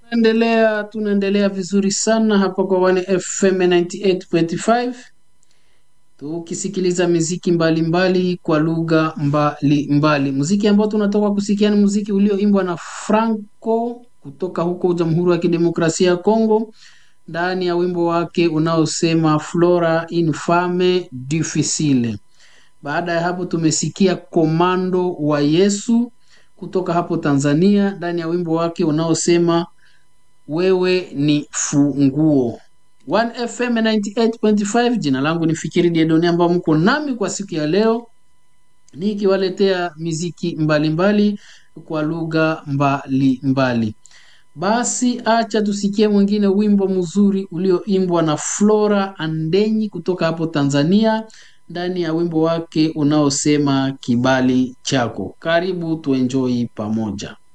Endelea, tunaendelea vizuri sana hapa kwa One FM 98.5 tukisikiliza miziki mbalimbali mbali kwa lugha mbalimbali. Muziki ambao tunatoka kusikia ni muziki ulioimbwa na Franco kutoka huko Jamhuri ya Kidemokrasia ya Kongo ndani ya wimbo wake unaosema Flora infame difficile. Baada ya hapo tumesikia Komando wa Yesu kutoka hapo Tanzania ndani ya wimbo wake unaosema wewe ni funguo. 1FM 98.5. Jina langu ni Fikiri Diedoni, ambao mko nami kwa siku ya leo nikiwaletea miziki mbalimbali mbali kwa lugha mbalimbali. Basi acha tusikie mwingine wimbo mzuri ulioimbwa na Flora Andenyi kutoka hapo Tanzania ndani ya wimbo wake unaosema kibali chako. Karibu tuenjoi pamoja.